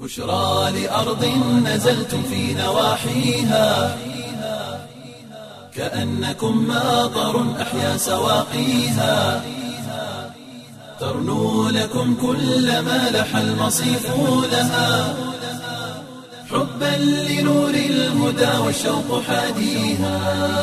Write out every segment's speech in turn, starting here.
بشرى لأرض نزلتم في نواحيها كأنكم ماطر أحيا سواقيها ترنو لكم كل ما لح المصيف لها حبا لنور الهدى والشوق حاديها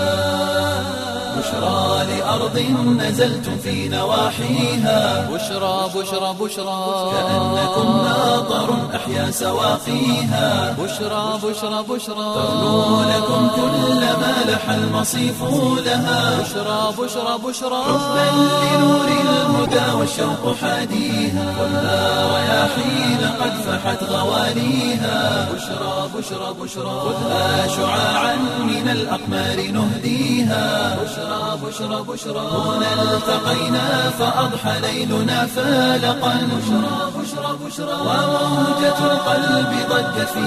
بشرى لأرض نزلتم في نواحيها بشرى بشرى بشرى كأنكم ماطر أحيا سواقيها بشرى بشرى بشرى ترنو لكم كل ما لح المصيف لها بشرى بشرى بشرى حبا لنور الهدى والشوق حاديها والنار رياحين قد فحت غواليها بشرى بشرى بشرى خذها شعاعا من الأقمار نهديها بشرى بشرى بشرى هنا التقينا فأضحى ليلنا فالقا بشرى بشرى بشرى وموجة القلب ضجت في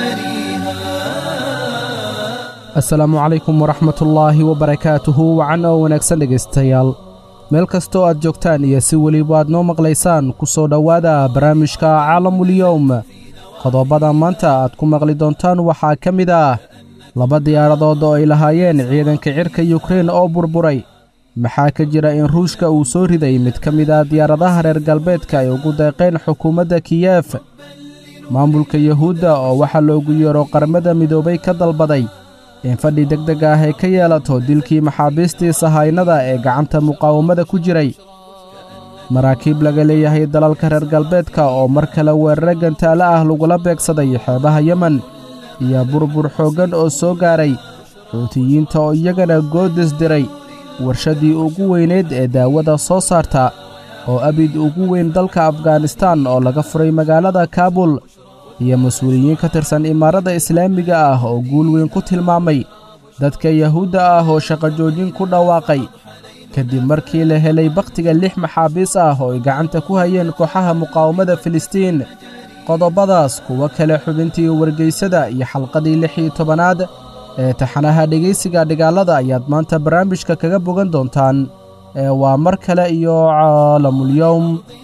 مجاريها asalaamu calaykum waraxmatullaahi wabarakaatuhu wacan oo wanaagsan dhegaystayaal meel kastoo aad joogtaan iyo si weliba aad noo maqlaysaan ku soo dhowaada barnaamijka caalamulyowm qodobada maanta aad ku maqli doontaan waxaa ka mid ah laba diyaaradood oo ay lahaayeen ciidanka cirka yukrein oo burburay maxaa ka jira in ruushka uu soo riday mid ka mid ah diyaaradaha reer galbeedka ay ugu deeqeen xukuumadda kiyef maamulka yuhuudda oo waxaa loogu yeero qaramada midoobay ka dalbaday in fadhi deg deg ah ay ka yeelato dilkii maxaabiistii sahaynada ee gacanta muqaawamada ku jiray maraakiib laga leeyahay dalalka reer galbeedka oo mar kale weerare gantaale ah lagula beegsaday xeebaha yemen iyo burbur xooggan oo soo gaaray xuutiyiinta oo iyagana goodis diray warshadii ugu weynayd ee daawada soo saarta oo abid ugu weyn dalka afganistaan oo laga furay magaalada kaabul iyo mas-uuliyiin ka tirsan imaaradda islaamiga ah oo guul weyn ku tilmaamay dadka yahuudda ah oo shaqo joojin ku dhawaaqay kadib markii la helay bakhtiga lix maxaabiis ah oo ay gacanta ku hayeen kooxaha muqaawamada filistiin qodobadaas kuwo kale xubintii wargeysada iyo xalqadii lix iyo tobanaad ee taxanaha dhegaysiga dhigaalada ayaad maanta barnaamijka kaga bogan doontaan ee waa mar kale iyo caalamulyowm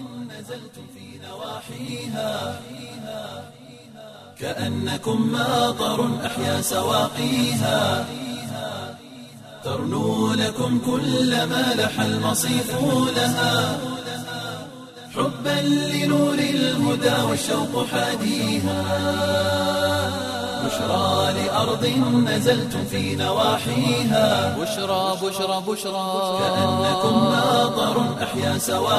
كأنكم ماطر أحيا سواقيها ترنو لكم كل ما لح المصيف لها حبا لنور الهدى والشوق حاديها بشرى لأرض نزلتم في نواحيها بشرى بشرى بشرى كأنكم ماطر أحيا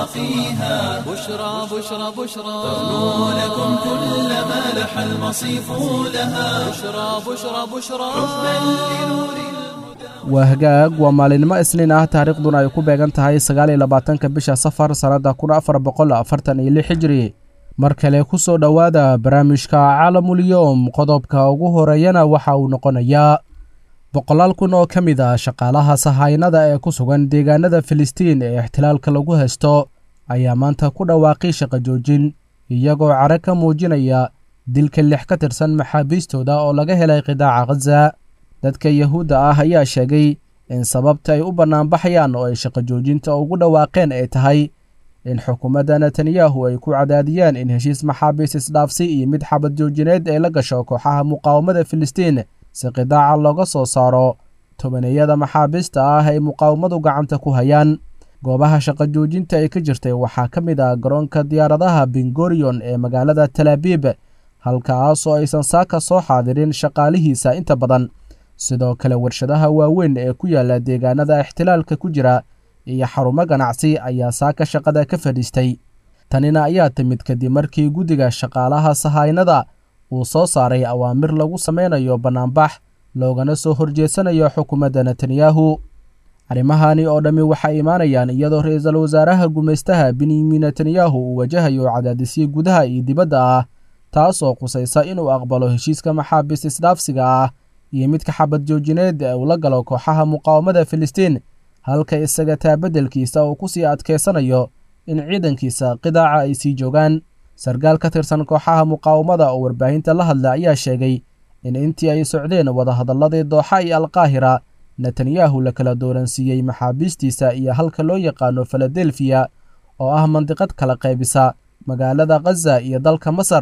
سواقيها بشرى بشرى بشرى ترنو لكم كل ما لح المصيف لها بشرى بشرى بشرى حبا لنور waa hagaag waa maalinimo isniin ah taariikhduna ay ku beegan tahay sagaal iyo labaatanka bisha safar sannadda kun afar boqol afartan iyo lix hijri mar kale ku soo dhowaada barnaamijka caalamulyowm qodobka ugu horeeyana waxa uu noqonayaa boqolaal kun oo ka mid ah shaqaalaha sahaynada ee ku sugan deegaanada filistiin ee ixtilaalka lagu haysto ayaa maanta ku dhawaaqay shaqo joojin iyagoo care ka muujinaya dilka lix ka tirsan maxaabiistooda oo laga helay qidaaca khaza dadka yahuudda ah ayaa sheegay in sababta ay u bannaanbaxayaan oo ay shaqo joojinta ugu dhawaaqeen ay tahay in xukuumadda netanyahu ay ku cadaadiyaan in heshiis maxaabiis isdhaafsi iyo mid xabad joojineed ay la gasho kooxaha muqaawamada filistiin si qidaaca looga soo saaro tobaneeyada maxaabiista ah ay muqaawamadu gacanta ku hayaan goobaha shaqo joojinta ay ka jirtay waxaa ka mid ah garoonka diyaaradaha bingorion ee magaalada talaabiib halkaasoo aysan saaka soo xaadirin shaqaalihiisa inta badan sidoo kale warshadaha waaweyn ee ku yaala deegaanada ixtilaalka ku jira iyo xarumo ganacsi ayaa saaka shaqada ka fadhiistay tanina ayaa timid kadib markii guddiga shaqaalaha sahaynada uu soo saaray awaamir lagu sameynayo bannaanbax loogana soo horjeesanayo xukuumadda netanyahu arrimahani oo dhammi waxay imaanayaan iyadoo ra-iisul wasaaraha gumaystaha benyamin netanyahu uu wajahayo cadaadisyo gudaha iyo dibadda ah taas oo qusaysa inuu aqbalo heshiiska maxaabiis isdhaafsiga ah iyo midka xabad joojineed ee uu la galo kooxaha muqaawamada filistiin halka isaga taa beddelkiisa uu ku sii adkaysanayo in ciidankiisa qidaaca ay sii joogaan sarkaal ka tirsan kooxaha muqaawamada oo warbaahinta la hadla ayaa sheegay in intii ay socdeen wadahadalladii dooxa iyo alkaahira netanyahu la kala dooransiiyey maxaabiistiisa iyo halka loo yaqaano filadelfiya oo ah mandiqad kala qaybisa magaalada khaza iyo dalka masar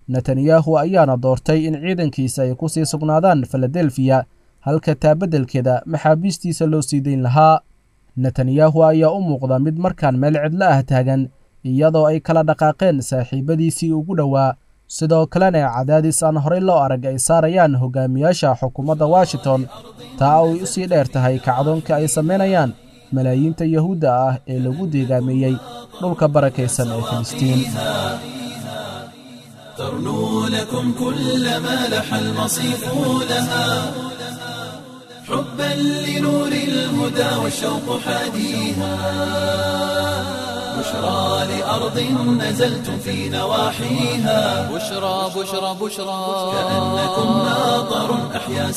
netanyahu ayaana doortay in ciidankiisa ay ku sii sugnaadaan filadelfiya halka taabeddelkeeda maxaabiistiisa loo sii dayn lahaa netanyahu ayaa u muuqda mid markaan meel cidlo ah taagan iyadoo ay kala dhaqaaqeen saaxiibadiisii ugu dhowaa sidoo kalena cadaadis aan horey loo arag ay saarayaan hogaamiyaasha xukuumadda washington taa ay u sii dheer tahay kacdoonka ay samaynayaan malaayiinta yahuudda ah ee lagu deegaameeyey dhulka barakaysan ee filistiin ترنو لكم كل ما لح المصيف لها حبا لنور الهدى والشوق حاديها بشرى لأرض نزلتم في نواحيها بشرى بشرى بشرى كأنكم ناظر أحيا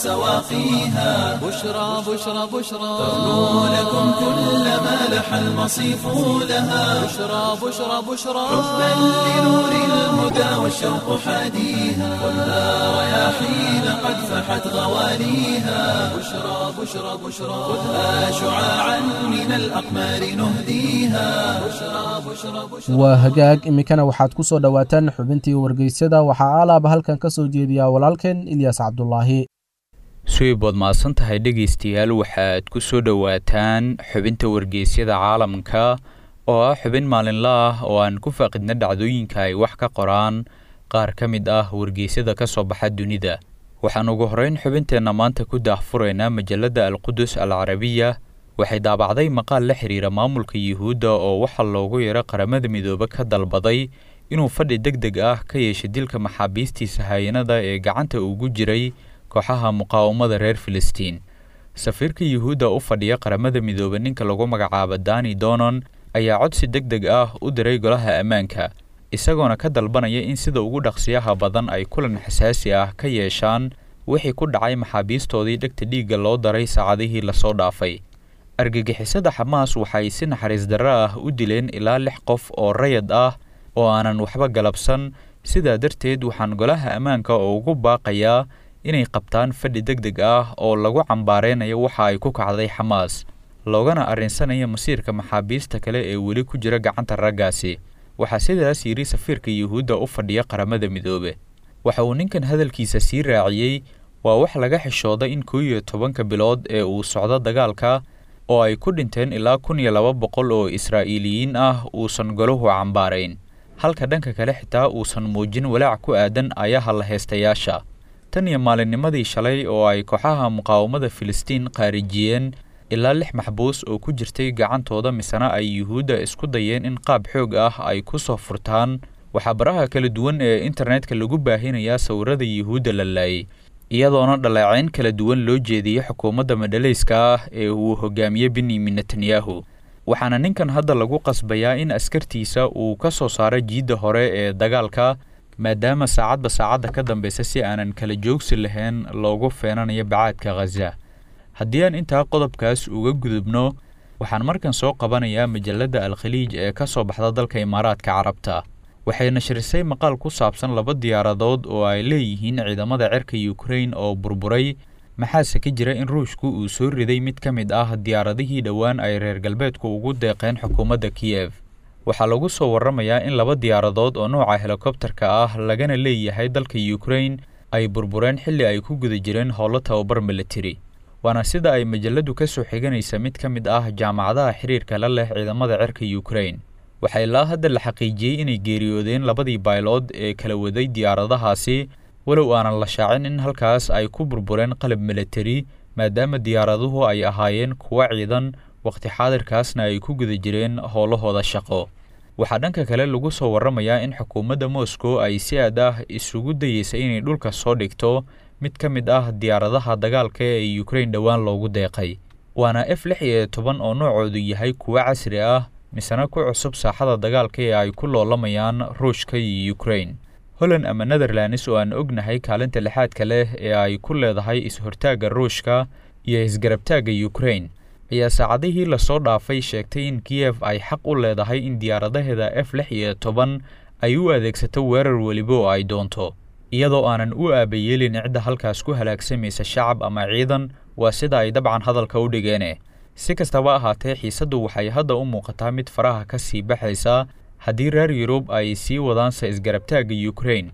سواقيها بشرى بشرى بشرى ترنو لكم كل ما لح المصيف لها بشرى بشرى بشرى حبا لنور الهدى والشوق حاديها خذها رياحين قد فحت غواليها بشرى بشرى بشرى خذها شعاعا من الأقمار نهديها بشرى بشرى بشرى waa hagaag iminkana waxaad ku soo dhowaataan xubintii wargeysyada waxaa alaaba halkan ka soo jeediyaa walaalkeen ilyas cabdulaahi suweyb waad mahadsan tahay dhegaystayaal waxaad ku soo dhowaataan xubinta wargeysyada caalamka oo ah xubin maalinla ah oo aan ku faaqidna dhacdooyinka ay wax ka qoraan qaar ka mid ah wargeysyada ka soo baxa dunida waxaan ugu horreyn xubinteenna maanta ku daahfuraynaa majalladda alqudus al carabiya waxay daabacday maqaal la xiriira maamulka yuhuudda oo waxaa loogu yeero qaramada midoobe ka dalbaday inuu fadhi deg deg ah ka yeeshay dilka maxaabiistiisa hayanada ee gacanta ugu jiray kooxaha muqaawamada reer filistiin safiirka yuhuudda u fadhiya qaramada midoobe ninka lagu magacaabo dani donon ayaa codsi deg deg ah u diray golaha ammaanka isagoona ka dalbanaya in sida ugu dhaqsiyaha badan ay kulan xasaasi ah ka yeeshaan wixii ku dhacay maxaabiistoodii dhegta dhiigga loo daray saacadihii lasoo dhaafay argagixisada xamaas waxay si naxariis darro ah u dileen ilaa lix qof oo rayad ah oo aanan waxba galabsan sidaa darteed waxaan golaha ammaanka oo ugu baaqayaa inay qabtaan fadhi deg deg ah oo lagu cambaareynayo waxa ay ku kacday xamaas loogana arrinsanaya masiirka maxaabiista kale ee weli ku jira gacanta raggaasi waxaa sidaas yidhi safiirka yuhuudda u fadhiya qaramada midoobe waxa uu ninkan hadalkiisa sii raaciyey waa wax laga xishooda in koo iyo tobanka bilood ee uu socdo dagaalka oo ay ku dhinteen ilaa kun iyo laba boqol oo israa'iiliyiin ah uusan golahu cambaarayn halka dhanka kale xitaa uusan muujin walaac ku aadan ayaha la heestayaasha tan iyo maalinnimadii shalay oo ay kooxaha muqaawamada filistiin qaarijiyeen ilaa lix maxbuus oo ku jirtay gacantooda misena ay yuhuudda isku dayeen in qaab xoog ah ay ku soo furtaan waxaa baraha kala duwan ee internetka lagu baahinayaa sawirada yuhuudda la laayay iyadoona dhaleecayn kala duwan loo jeediyey xukuumadda madhalayska ah ee uu hogaamiye benyamin netanyahu waxaana ninkan hadda lagu qasbayaa in askartiisa uu ka soo saaro jiidda hore ee dagaalka maadaama saacadba saacadda ka dambeysa si aanan kala joogsi lahayn loogu feenanayo bacaadka khaza haddii aan intaa qodobkaas uga gudubno waxaan markan soo qabanayaa majalladda alkhaliij ee ka soo baxda dalka imaaraadka carabta waxay nashrisay maqaal ku saabsan laba diyaaradood oo ay leeyihiin ciidamada cirka yukrain oo burburay maxaase ka jira in ruushku uu soo riday mid ka mid ah diyaaradihii dhowaan ay reer galbeedku ugu deeqeen xukuumadda kiyef waxaa lagu soo warramayaa in laba diyaaradood oo nooca helikobtarka ah lagana leeyahay dalka yukrain ay burbureen xilli ay ku guda jireen howlo tababar militari waana sida ay majaladu ka soo xiganaysa mid ka mid ah jaamacadaha xiriirka la leh ciidamada cirka yukrain waxaa ilaa hadda la xaqiijiyey inay geeriyoodeen labadii baylood ee kala waday diyaaradahaasi walow aanan la shaacin in halkaas ay ku burbureen qalab militari maadaama diyaaraduhu ay ahaayeen kuwa ciidan wakhti xaadirkaasna ay ku guda jireen howlahooda shaqo waxaa dhanka kale lagu soo warramayaa in xukuumadda moscow ay si aad ah isugu dayeysa inay dhulka soo dhigto mid ka mid ah diyaaradaha dagaalka ee yukrain dhowaan loogu deeqay waana f lix iyo toban oo noocoodu yahay kuwo casri ah misena ku cusub saaxada dagaalka ee ay ku loolamayaan ruushka iyo yukrain holland ama netherlands oo aan ognahay kaalinta lixaadka leh ee ay ku leedahay is-hortaagga ruushka iyo isgarabtaagga yukrain ayaa saacadihii lasoo dhaafay sheegtay in kiyef ay xaq u leedahay in diyaaradaheeda f lix iyo toban ay u adeegsato weerar weliba oo ay doonto iyadoo aanan u aabayeelin cidda halkaas ku halaagsamaysa shacab ama ciidan waa sida ay dabcan hadalka u dhigeene si kastaba ahaatee xiisaddu waxay hadda u muuqataa mid faraha ka sii baxaysa haddii reer yurub ay sii wadaanse isgarabtaagga yukrain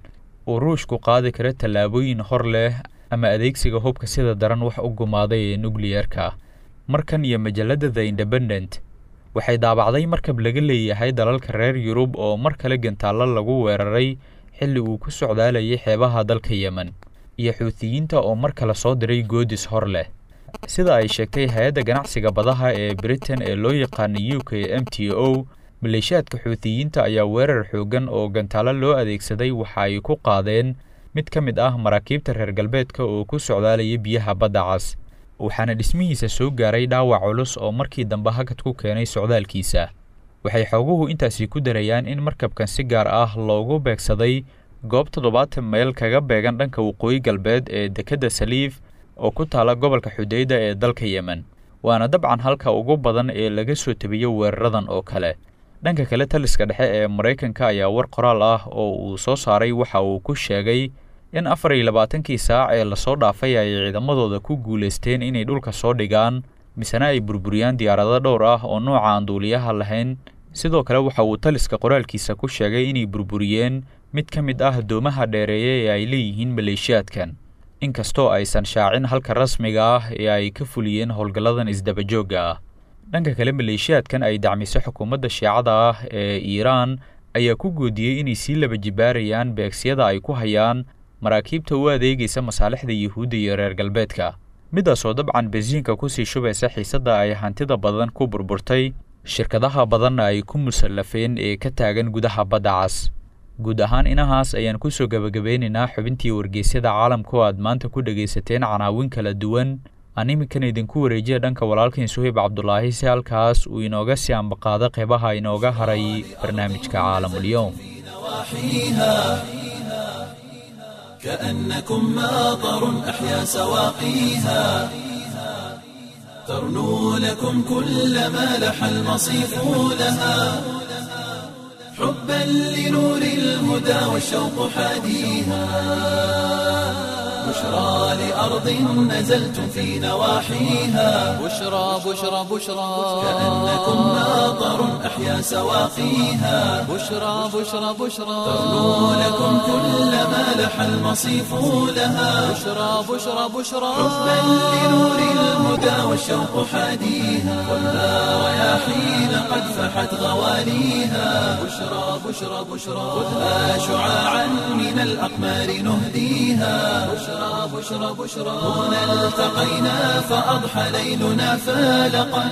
uu ruushku qaadi karo tallaabooyin hor leh ama adeegsiga hubka sida daran wax u gumaaday ee nukliyerka markan iyo majalladda the independent waxay daabacday markab laga leeyahay dalalka reer yurub oo mar kale gantaallo lagu weeraray xilli uu ku socdaalayay xeebaha dalka yemen iyo xuutiyiinta oo mar kale soo diray goodis hor leh sida ay sheegtay hay-adda ganacsiga badaha ee britain ee loo yaqaana u k m t o maleeshiyaadka xuutiyiinta ayaa weerar xoogan oo gantaalo loo adeegsaday waxa ay ku qaadeen mid ka mid ah maraakiibta reer galbeedka oo ku socdaalaya biyaha badda cas waxaana dhismihiisa soo gaaray dhaawac culus oo markii dambe hakad ku keenay socdaalkiisa waxay xooguhu intaasi ku darayaan in markabkan si gaar ah loogu beegsaday goob toddobaatan meyl kaga beegan dhanka waqooyi galbeed ee dekedda saliif oo ku taala gobolka xudeyda ee dalka yemen waana dabcan halka ugu badan ee laga soo tebiyo weeraradan oo kale dhanka kale taliska dhexe ee maraykanka ayaa war qoraal ah oo uu soo saaray waxa uu ku sheegay in afar iyo labaatankii saac ee lasoo dhaafay ay ciidamadooda ku guulaysteen inay dhulka soo dhigaan misena ay burburiyaan diyaarado dhowr ah oo nooca aan duuliyaha lahayn sidoo kale waxa uu taliska qoraalkiisa ku sheegay inay burburiyeen mid ka mid ah doomaha dheereeye ee ay leeyihiin maleeshiyaadkan inkastoo aysan shaacin halka rasmiga ah ee ay ka fuliyeen howlgalladan isdabajoogga ah dhanka kale maleeshiyaadkan ay dacmiso xukuumadda shiicada ah ee iiraan ayaa ku goodiyey inay sii laba jibaarayaan beegsiyada ay ku hayaan maraakiibta u adeegaysa masaalixda yuhuudda iyo reer galbeedka midaasoo dabcan basiinka kusii shubaysa xiisadda ay hantida badan ku burburtay shirkadaha badanna ay ku musallafeen ee ka taagan gudaha badda cas guud ahaan inahaas ayaan kusoo gebagabeynaynaa xubintii wargeysyada caalamka oo aad maanta ku dhegaysateen canaawin kala duwan aan iminkan idinku wareejiya dhanka walaalkiin suhayb cabdulaahi si halkaas uu inooga sii ambaqaado qeybaha inooga haray barnaamijka caalamulyoom كأنكم ماطر أحيا سواقيها ترنو لكم كل ما لح المصيف لها حبا لنور الهدى والشوق حاديها بشرى لأرض نزلتم في نواحيها بشرى بشرى بشرى كأنكم ماطر أحيا سواقيها بشرى بشرى بشرى ترنو لكم كل ما لح المصيف لها بشرى بشرى بشرى حبا لنور الهدى والشوق حاديها خذها رياحين قد فحت غواليها بشرى بشرى بشرى خذها شعاعا من الأقمار نهديها بشرى بشرى بشرى هنا التقينا فأضحى ليلنا فالقا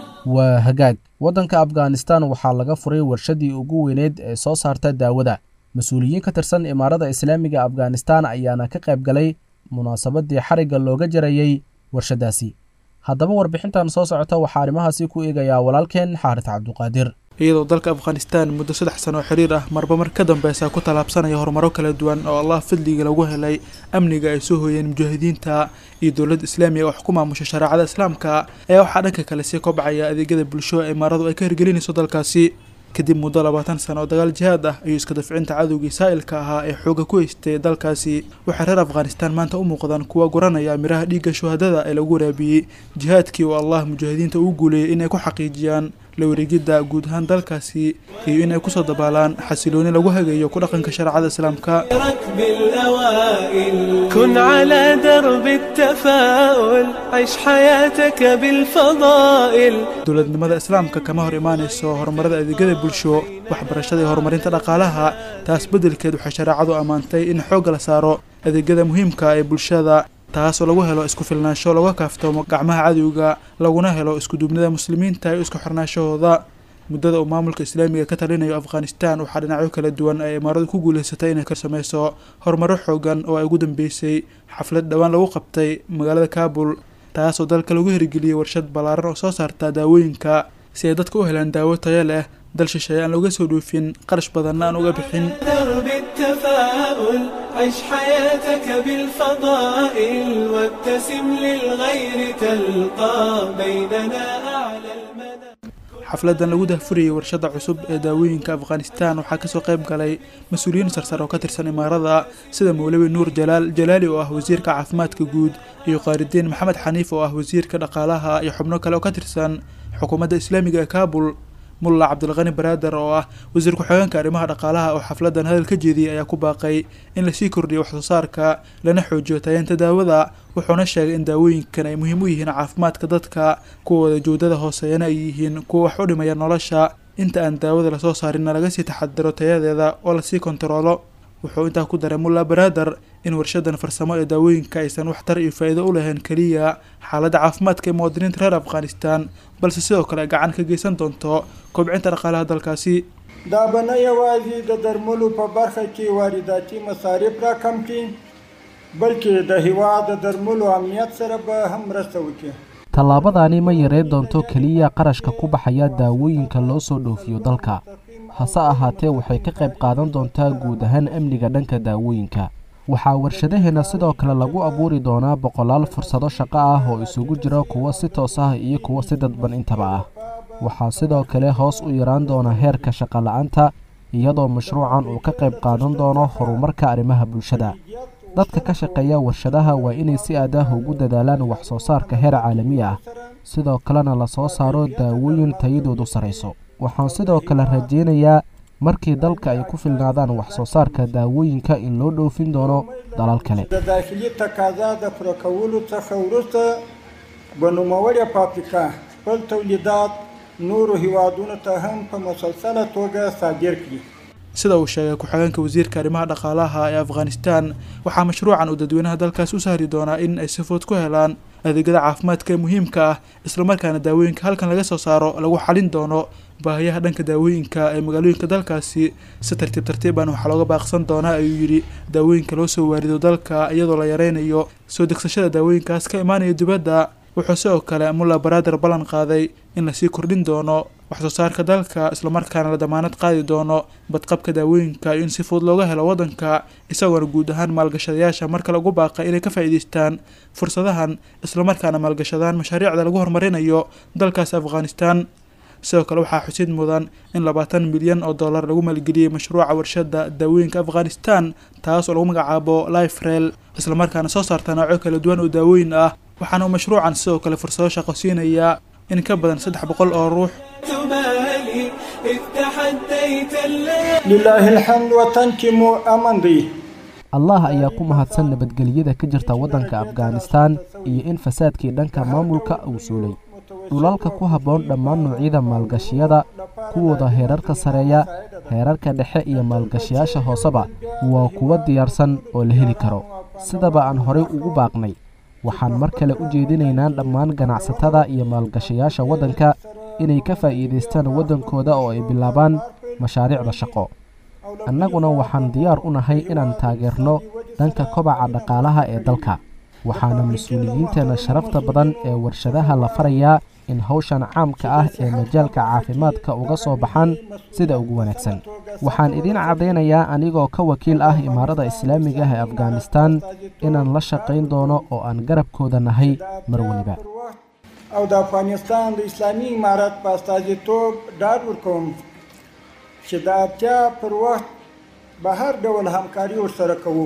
waa hagaag waddanka afghanistan waxaa laga furay warshadii ugu weyneyd ee soo saarta daawada mas-uuliyiin ka tirsan imaarada islaamiga afghanistan ayaana ka qayb galay munaasabadii xarigga looga jarayey warshadaasi haddaba warbixintan soo socota waxaa arrimahaasi ku eegayaa walaalkeen xaaris cabduqaadir iyadoo dalka afghanistan muddo saddex sano oo xiriir ah marba mar ka dambeysa ku tallaabsanaya horumaro kala duwan oo allah fadliga lagu helay amniga ay soo hooyeen mujaahidiinta iyo dowladda islaamiga wax ku maamusha shareecada islaamka ayaa waxaa dhanka kale sii kobcaya adeegyada bulsho ee imaaradu ay ka hirgelinayso dalkaasi kadib muddo labaatan sano oo dagaal jihaad ah ayuu iska dafcinta cadowgii saa'ilka ahaa ee xooga ku haystay dalkaasi waxay reer afghanistan maanta u muuqdaan kuwa guranaya miraha dhiigga shuhadada ee lagu waraabiyey jihaadkii oo allah mujaahidiinta uu guuleeyay inay ku xaqiijiyaan la wareegidda guud ahaan dalkaasi iyo inay kusoo dabaalaan xasilooni lagu hagayo ku dhaqanka shareecada islaamka ركب الأوائل كن على درب التفاؤل عيش حياتك بالفضائل dowladnimada islaamka kama hor imaanayso horumarada adeegyada bulsho waxbarashada iyo horumarinta dhaqaalaha taas beddelkeed waxay shareecadu ammaantay in xoogga la saaro adeegyada muhiimka ee bulshada taasoo lagu helo isku filnaansho laga kaaftoomo gacmaha cadowga laguna helo iskuduubnida muslimiinta iyo isku xirnaanshahooda muddada uu maamulka islaamiga ka talinayo afghanistan waxaa dhinacyo kala duwan ay imaaradu ku guulaysatay inay ka sameyso horumaro xoogan oo ay ugu dambeysay xaflad dhowaan lagu qabtay magaalada kaabul taasoo dalka lagu hirgeliyey warshad ballaaran oo soo saarta daawooyinka si ay dadka u helaan daawo tayo leh dal shisheeye aan looga soo dhoofin qarash badanna aan uga bixin درب التفاؤل عيش حياتك بالفضائل وابتسم للغير تلقى بيننا أعلى المنى xafladan lagu dahfurayay warshada cusub ee daawooyinka afghanistan waxaa kasoo qayb galay mas-uuliyiin sarsar oo ka tirsan imaarada sida mowlawi nuur jalaal jalaali oo ah wasiirka caafimaadka guud iyo qaaridiin maxamed xaniif oo ah wasiirka dhaqaalaha iyo xubno kale oo ka tirsan xukuumadda islaamiga ee kaabul mulla cabdilqani baraader oo ah wasiir ku-xigeenka arrimaha dhaqaalaha oo xafladan hadal ka jeediyey ayaa ku baaqay in lasii kordhiyo waxsoo saarka lana xoojiyo tayeenta daawada wuxuuna sheegay in daawooyinkan ay muhiim u yihiin caafimaadka dadka kuwooda joodada hooseeyana ay yihiin kuwa wax u dhimaya nolosha inta aan daawada lasoo saarinna laga sii taxadiro tayadeeda oo lasii kontaroolo wuxuu intaa ku daray mulla baraader in warshadan farsamo ee daawooyinka aysan waxtar iyo faa'iido u lahayn keliya xaaladda caafimaadka ee muwaadiniinta reer afghanistan balse sidoo kale gacan ka geysan doonto kobcinta dhaqaalaha dalkaasi دا به نه یوازې د درملو په برخه کې وارداتي مصارف را کم کړي بلکې د هیواد د درملو امنیت سره به هم مرسته وکړي tallaabadaani ma yareyn doonto keliya qarashka ku baxaya daawooyinka loo soo dhoofiyo dalka hase ahaatee waxay ka qayb qaadan doontaa guud ahaan amniga dhanka daawooyinka waxaa warshadaheenna sidoo kale lagu abuuri doonaa boqolaal fursado shaqo ah oo isugu jira kuwo si toos ah iyo kuwo si dadban intaba ah waxaa sidoo kale hoos u yaraan doona heerka shaqola'aanta iyadoo mashruucan uu ka qayb qaadan doono horumarka arrimaha bulshada dadka ka shaqeeya warshadaha waa inay si aadaah ugu dadaalaan wax soo saarka heer caalami ah sidoo kalena lasoo saaro daawooyin tayadoodu sarayso waxaan sidoo kale rajaynayaa markii dalka ay ku filnaadaan wax soo saarka daawooyinka in loo dhoofin doono dalal kale د داخلي تقاضا د پوره کولو څخه وروسته به نوموړې فابریکه خپل تولیدات نورو هیوادونو ته هم په مسلسله توګه صادر کړي sida uu sheegay ku-xigeenka wasiirka arrimaha dhaqaalaha ee afghanistan waxaa mashruucan uu dadweynaha dalkaas u sahri doonaa in ay si fudud ku helaan adeegyada caafimaadka ee muhiimka ah islamarkaana daawooyinka halkan laga soo saaro lagu xalin doono baahiyaha dhanka daawooyinka ee magaalooyinka dalkaasi si tartiib tartiiban waxaa looga baaqsan doonaa ayuu yidhi daawooyinka loo soo waarido dalka iyadoo la yareynayo soo degsashada daawooyinkaas ka imaanaya dibadda wuxuu sidoo kale mulla baraader ballan qaaday in lasii kordhin doono waxsoo saarka dalka islamarkaana la damaanad qaadi doono badqabka daawooyinka iyo in si fudud looga helo waddanka isagoona guud ahaan maalgashadayaasha marka lagu baaqay inay ka faa'iidaystaan fursadahan islamarkaana maalgashadaan mashaariicda lagu horumarinayo dalkaas afghanistan sidoo kale waxaa xusid mudan in labaatan milyan oo dollar lagu maalgeliyey mashruuca warshada daawooyinka afghanistan taas oo lagu magacaabo lifrel islamarkaana soo saarta noocyo kala duwan oo daawooyin ah waxaana uu mashruucan sidoo kale fursado shaqo siinayaa in ka badan saddex boqol oo ruux تبالي إذ تحديت الليل لله الحمد وطنكم أمن دی allah ayaa ku mahadsan nabadgelyada ka jirta waddanka afghanistan iyo in fasaadkii dhanka maamulka uu suulay dhulalka ku habboon dhammaan noocyada maalgashiyada kuwooda heerarka sareeya heerarka dhexe iyo maalgashiyaasha hooseba waa kuwo diyaarsan oo la heli karo sidaba aan horey ugu baaqnay waxaan mar kale u jeedinaynaa dhammaan ganacsatada iyo maalgashayaasha waddanka inay ka faa'iidaystaan waddankooda oo ay bilaabaan mashaariicda shaqo annaguna waxaan diyaar u nahay inaan taageerno dhanka kobaca dhaqaalaha ee dalka waxaana mas-uuliyiinteenna sharafta badan ee warshadaha la farayaa in hawshan caamka ah ee majaalka caafimaadka uga soo baxaan sida ugu wanaagsan waxaan idiin caddaynayaa anigoo ka wakiil ah imaarada islaamiga ah ee afghanistan inaan la shaqayn doono oo aan garabkooda nahay mar weliba او د افغانستان د اسلامي امارت په استازیتوب ډاډ ورکوم چې د اړتیا پر وخت به هر ډول همکاري ورسره کوو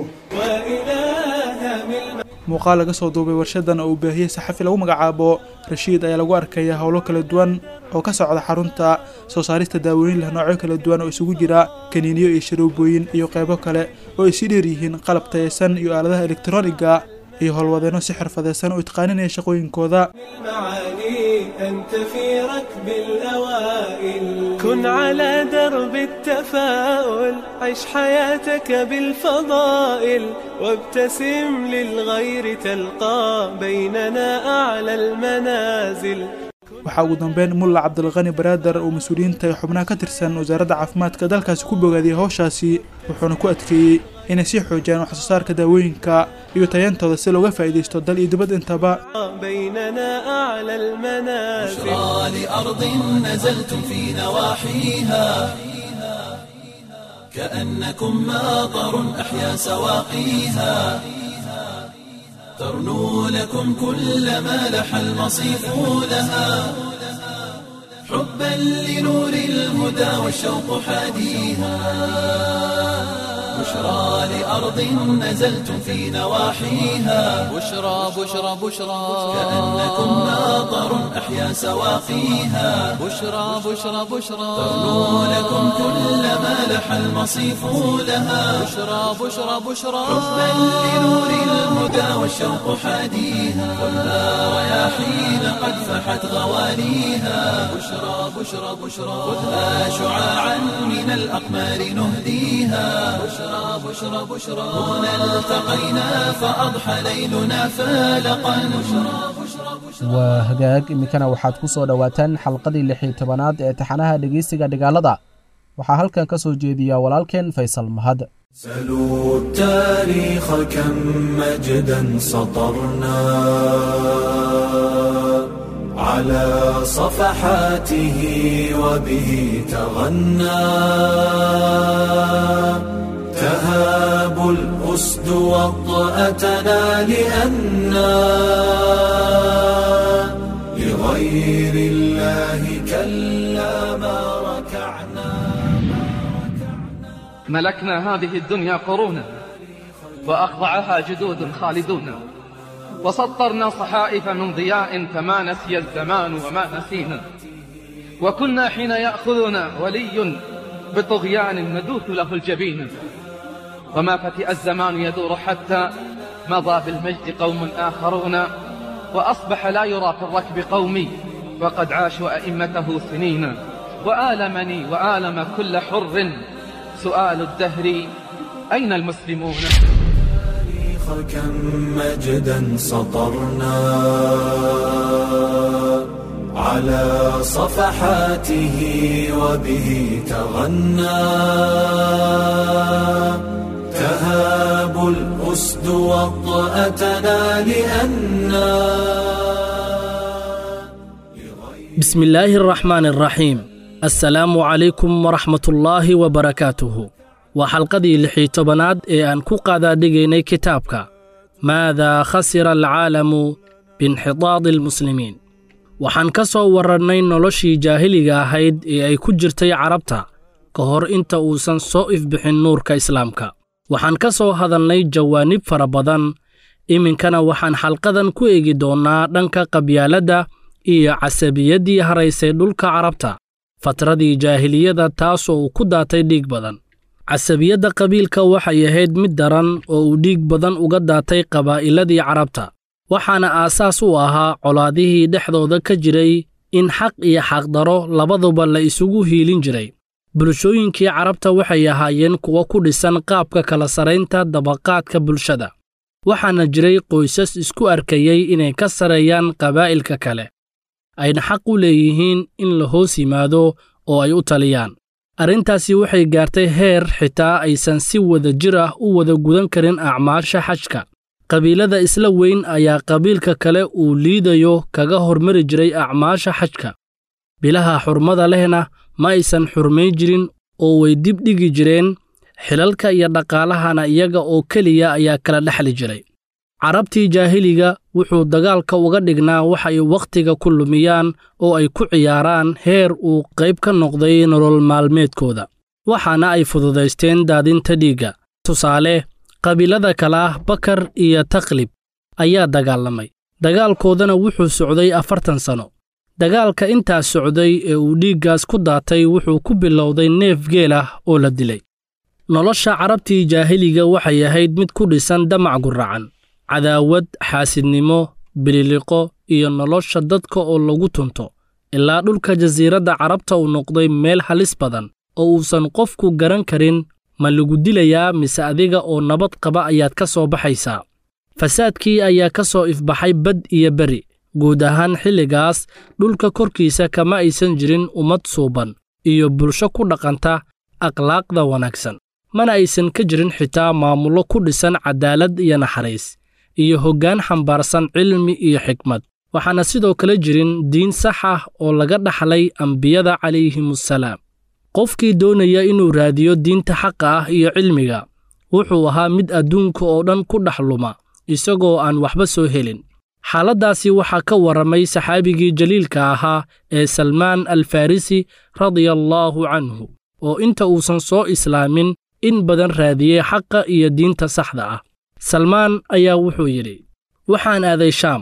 وإلها من muuqaal laga soo duubay warshadan oo uu baahiyey saxafi lagu magacaabo rashiid ayaa lagu arkaya howlo kala duwan oo ka socda xarunta soo saarista daawooyin leh noocyo kala duwan oo isugu jira kaniiniyo iyo sharoobooyin iyo qaybo kale oo ay sii dheer yihiin qalab tayeysan iyo aaladaha elektroniga iyo howlwadeenno si xirfadeysan oo itqaaninaya shaqooyinkooda المعاني أنت في ركب الأوائل كن على درب التفاؤل عش حياتك بالفضائل وابتسم للغير تلقى بيننا أعلى المنازل waxaa ugu dambeyn mulla cabdilqani baraader oo mas-uuliyiinta ee xubnaha ka tirsan wasaaradda caafimaadka dalkaasi ku bogaadiyey howshaasi wuxuuna ku adkeeyey inay sii xoojiyaan waxsoo saarka daawooyinka iyo tayantooda si looga faa'iidaysto dal iyo dibad intaba بيننا أعلى المنازل بشرى لأرض نزلتم في نواحيها كأنكم ماطر أحيا سواقيها ترنو لكم كل ما لح المصيف لها حبا لنور الهدى والشوق حاديها بشرى لأرض نزلتم في نواحيها بشرى بشرى بشرى كأنكم ناظر أحيا سواقيها بشرى بشرى بشرى ترنو لكم كل ما لح المصيف لها بشرى بشرى بشرى حبا لنور الهدى والشوق حاديها خذها رياحين قد فحت غواليها بشرى بشرى بشرى خذها شعاعا من الأقمار نهديها بشرى بشرى بشرى هنا التقينا فأضحى ليلنا فالقا بشرى بشرى بشرى waa hagaag iminkana waxaad ku soo dhowaataan xalqadii lix iyo tobanaad ee taxanaha dhegeysiga dhigaalada waxaa halkan ka soo jeediya walaalkeen faysal mahad سلوا التاريخ كم مجدا سطرنا على صفحاته وبه تغنى تهاب الأسد وطأتنا لأنا لغير الله كلا ما ركعنا ملكنا هذه الدنيا قرونا وأخضعها جدود خالدون وسطرنا صحائف من ضياء فما نسي الزمان وما نسينا وكنا حين يأخذنا ولي بطغيان ندوث له الجبين وما فتئ الزمان يدور حتى مضى بالمجد قوم آخرون وأصبح لا يرى في الركب قومي وقد عاشوا أئمته سنين وآلمني وآلم كل حر سؤال الدهر أين المسلمون التاريخ كم مجدا سطرنا على صفحاته وبه تغنى تهاب الأسد وطأتنا لأنا بسم الله الرحمن الرحيم assalaamu calaykum waraxmatullaahi wabarakaatuhu waa xalqadii lixii tobanaad ee aan ku qaadaadhigaynay kitaabka maadaa khasira alcaalamu biinxidaadi almuslimiin waxaan ka soo warrannay noloshii jaahiliga ahayd ee ay ku jirtay carabta ka hor inta uusan soo ifbixin nuurka islaamka waxaan ka soo hadalnay jawaanib fara badan iminkana waxaan xalqadan ku eegi doonnaa dhanka qabyaaladda iyo casabiyaddii haraysay dhulka carabta fatradii jaahiliyada taasoo uu ku daatay dhiig badan casabiyadda qabiilka waxay ahayd mid daran oo uu dhiig badan uga daatay qabaa'iladii carabta waxaana aasaas u ahaa colaadihii dhexdooda ka jiray in xaq iyo xaqdaro labaduba la isugu hiilin jiray bulshooyinkii carabta waxay ahaayeen kuwo ku dhisan qaabka kala saraynta dabaqaadka bulshada waxaana jiray qoysas isku arkayey inay ka sareeyaan qabaa'ilka kale ayna xaq u leeyihiin in la hoos yimaado oo ay u taliyaan arrintaasi waxay gaartay heer xitaa aysan si wada jir ah u wada gudan karin acmaasha xajka qabiilada isla weyn ayaa qabiilka kale uu liidayo kaga hormari jiray acmaasha xajka bilaha xurmada lehna ma aysan xurmayn jirin oo way dib dhigi jireen xilalka iyo dhaqaalahana iyaga oo keliya ayaa kala dhexli jiray carabtii jaahiliga wuxuu dagaalka uga dhignaa waxay wakhtiga ku lumiyaan oo ay ku ciyaaraan heer uu qayb ka noqday nolol maalmeedkooda waxaana ay fududaysteen daadinta dhiigga tusaale qabiilada kale ah bakar iyo taklib ayaa dagaalamay dagaalkoodana wuxuu socday afartan sanno dagaalka intaas socday ee uu dhiiggaas ku daatay wuxuu ku bilowday neef geel ah oo la dilay nolosha carabtii jaahiliga waxay ahayd mid ku dhisan damac guracan cadaawad xaasidnimo bililiqo iyo nolosha dadka oo lagu tunto ilaa dhulka jasiiradda carabta uu noqday meel halis badan oo uusan qofku garan karin ma lagu dilayaa mise adiga oo nabad qaba ayaad ka soo baxaysaa fasaadkii ayaa ka soo ifbaxay bad iyo beri guud ahaan xilligaas dhulka korkiisa kama aysan jirin ummad suuban iyo bulsho ku dhaqanta akhlaaqda wanaagsan mana aysan ka jirin xitaa maamullo ku dhisan cadaalad iyo naxariis iyo hoggaan xambaarsan cilmi iyo xikmad waxaana sidoo kale jirin diin sax ah oo laga dhaxlay ambiyada calayhimusalaam qofkii doonaya inuu raadiyo diinta xaqa ah iyo cilmiga wuxuu ahaa mid adduunka oo dhan ku dhex luma isagoo aan waxba soo helin xaaladdaasi waxaa ka warramay saxaabigii jaliilka ahaa ee salmaan alfarisi radiyallaahu canhu oo inta uusan soo islaamin in badan raadiyey xaqa iyo diinta saxda ah salmaan ayaa wuxuu yidhi waxaan aaday shaam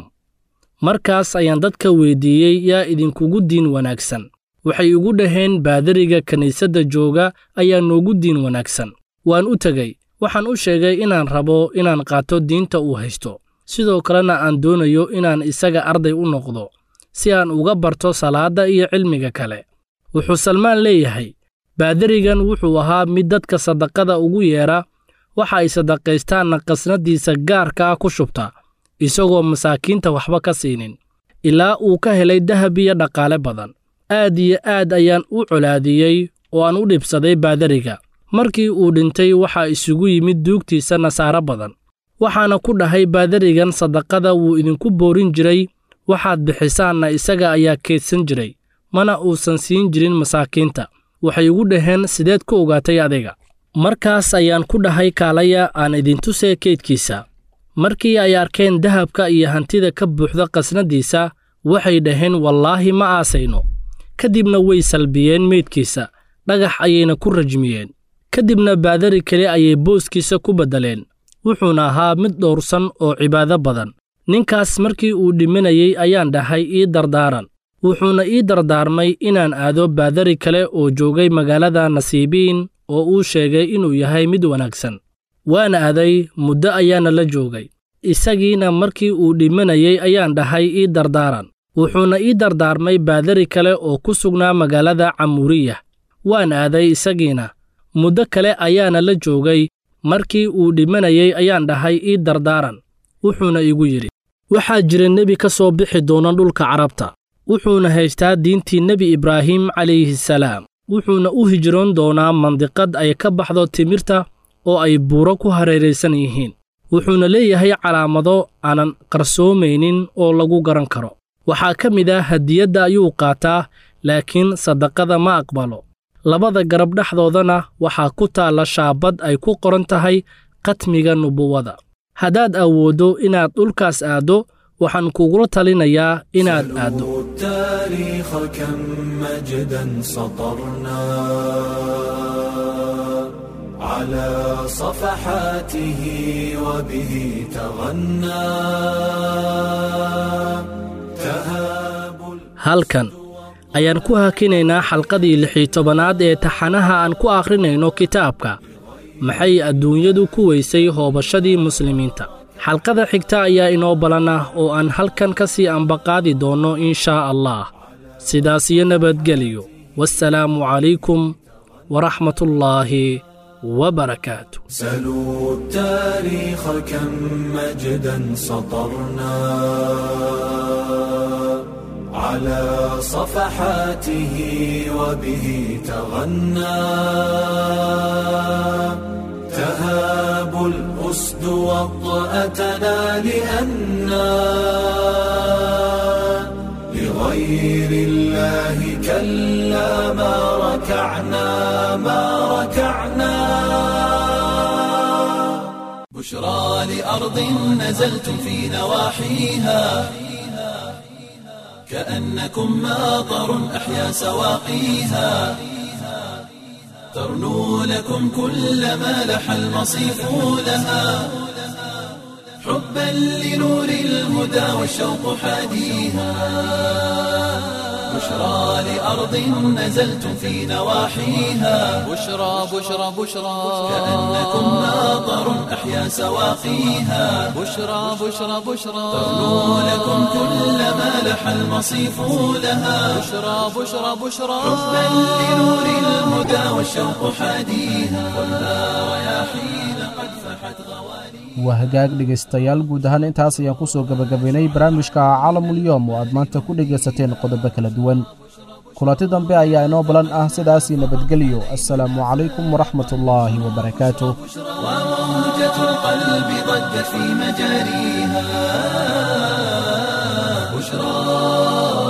markaas ayaan dadka weyddiiyey yaa idinkugu diin wanaagsan waxay igu dhaheen baadariga kiniisadda jooga ayaa noogu diin wanaagsan waan u tegey waxaan u sheegay inaan rabo inaan qaato diinta uu haysto sidoo kalena aan doonayo inaan isaga arday u noqdo si aan uga barto salaadda iyo cilmiga kale wuxuu salmaan leeyahay baadarigan wuxuu ahaa mid dadka sadaqada ugu yeedha waxa ay sadaqaystaanna qasnadiisa gaarka ah ku shubta isagoo masaakiinta waxba ka siinin ilaa uu ka helay dahab iyo dhaqaale badan aad iyo aad ayaan u colaadiyey oo aan u dhibsaday baadariga markii uu dhintay waxaa isugu yimid duugtiisa nasaaro badan waxaana ku dhahay baadarigan sadaqada wuu idinku boorin jiray waxaad bixisaanna isaga ayaa keedsan jiray mana uusan siin jirin masaakiinta waxay igu dhaheen sideed ku ogaatay adiga markaas ayaan ku dhahay kaalaya aan idintusee keydkiisa markii ay arkeen dahabka iyo hantida ka buuxda qasnadiisa waxay dhaheen wallaahi ma aasayno ka dibna way salbiyeen meydkiisa dhagax ayayna ku rajmiyeen ka dibna baadari kale ayay booskiisa ku beddeleen wuxuuna ahaa mid dhowrsan oo cibaado badan ninkaas markii uu dhimanayey ayaan dhahay ii dardaaran wuxuuna ii dardaarmay inaan aado baadari kale oo joogay magaalada nasiibiin oo uu sheegay inuu yahay mid wanaagsan waan aaday muddo ayaana la joogay isagiina markii uu dhimanayey ayaan dhahay ii dardaaran wuxuuna ii dardaarmay baadari kale oo ku sugnaa magaalada camuuriyah waan aaday isagiina muddo kale ayaana la joogay markii uu dhimanayey ayaan dhahay ii dardaaran wuxuuna igu yidhi waxaa jira nebi ka soo bixi doona dhulka carabta wuxuuna haystaa diintii nebi ibraahim calayhisalaam wuxuuna u hijroon doonaa mandiqad ay ka baxdo timirta oo ay buuro ku hareeraysan yihiin wuxuuna leeyahay calaamado aanan qarsoomaynin oo lagu garan karo waxaa ka mid ah hadiyadda ayuu qaataa laakiin sadaqada ma aqbalo labada garab dhexdoodana waxaa ku taalla shaabad ay ku qoran tahay katmiga nubuwada haddaad awooddo inaad dhulkaas aaddo waxaan kugula talinayaa inaad aaddo التاريخ كم مجدا سطرنا على صفحاته وبه تغنى تهاب halkan ayaan ku hakinaynaa xalqadii lixii tobanaad ee taxanaha aan ku akhrinayno kitaabka maxay adduunyadu ku weysay hoobashadii muslimiinta xalqada xigta ayaa inoo balan ah oo aan halkan ka sii ambaqaadi doonno in shaa allah sidaas iyo nabadgeliyo wassalaamu calaykum waraxmatullaahi wabarakaatu سلوا التاريخ كم مجدا سطرنا على صفحاته وبه تغنى تهاب الأسد وطأتنا لأنا لغير الله كلا ما ركعنا ما ركعنا بشرى لأرض نزلتم في نواحيها كأنكم ماطر أحيا سواقيها ترنو لكم كل ما لح المصيف لها حبا لنور الهدى والشوق حاديها بشرى لأرض نزلتم في نواحيها بشرى بشرى بشرى كأنكم ماطر أحيا سواقيها بشرى بشرى بشرى ترنو لكم كل ما لح المصيف لها بشرى بشرى بشرى حبا لنور الهدى والشوق حاديها والنار رياحين قد فحت غواليها waa hagaag dhegaystayaal guud ahaan intaas ayaan ku soo gebagabaynay barnaamijka caalamulyoom oo aad maanta ku dhegaysateen qodobo kala duwan kulanti dambe ayaa inoo balan ah sidaasii nabadgelyo assalaamu calaykum waraxmatullaahi wabarakaatuh وموجة القلب ضجت في مجاريها بشرى